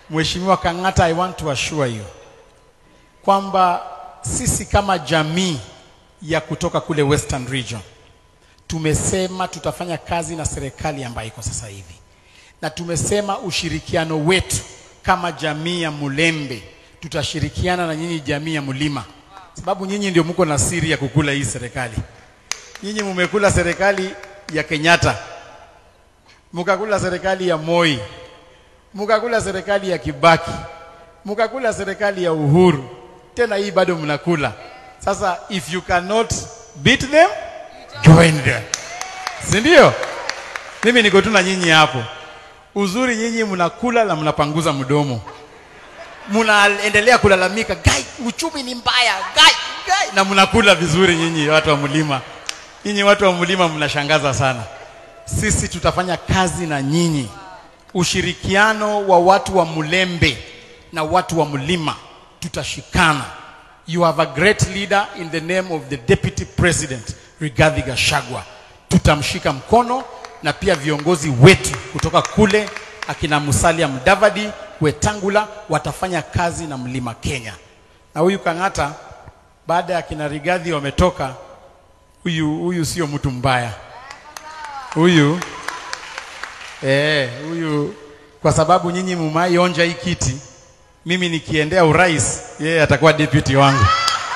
Mheshimiwa Kang'ata, I want to assure you kwamba sisi kama jamii ya kutoka kule Western Region tumesema tutafanya kazi na serikali ambayo iko sasa hivi, na tumesema ushirikiano wetu kama jamii ya Mulembe tutashirikiana na nyinyi jamii ya Mlima, sababu nyinyi ndio mko na siri ya kukula hii serikali. Nyinyi mumekula serikali ya Kenyatta, mukakula serikali ya Moi, mukakula serikali ya Kibaki, mukakula serikali ya Uhuru, tena hii bado mnakula. Sasa if you cannot beat them join them, si ndio? Mimi niko tu na nyinyi hapo. Uzuri nyinyi mnakula na mnapanguza mdomo, mnaendelea kulalamika, gai, uchumi ni mbaya, gai, gai, na mnakula vizuri nyinyi watu wa mlima. Nyinyi watu wa mlima mnashangaza sana. Sisi tutafanya kazi na nyinyi, ushirikiano wa watu wa Mulembe na watu wa mlima, tutashikana. You have a great leader in the name of the deputy president Rigathi Gachagua. Tutamshika mkono na pia viongozi wetu kutoka kule akina Musalia Mudavadi, Wetangula watafanya kazi na Mlima Kenya. Na huyu Kang'ata baada ya kina Rigathi wametoka, huyu huyu sio mtu mbaya huyu eh, huyu kwa sababu nyinyi mumaionja hii kiti, mimi nikiendea urais, yeye atakuwa deputy wangu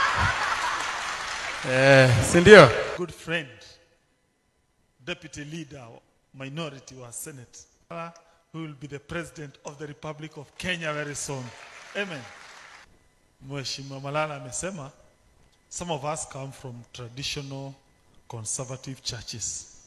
eh, si ndio? good friend, deputy leader, minority wa Senate, uh, who will be the president of the Republic of Kenya very soon. Amen. Mheshimiwa Malala amesema some of us come from traditional conservative churches.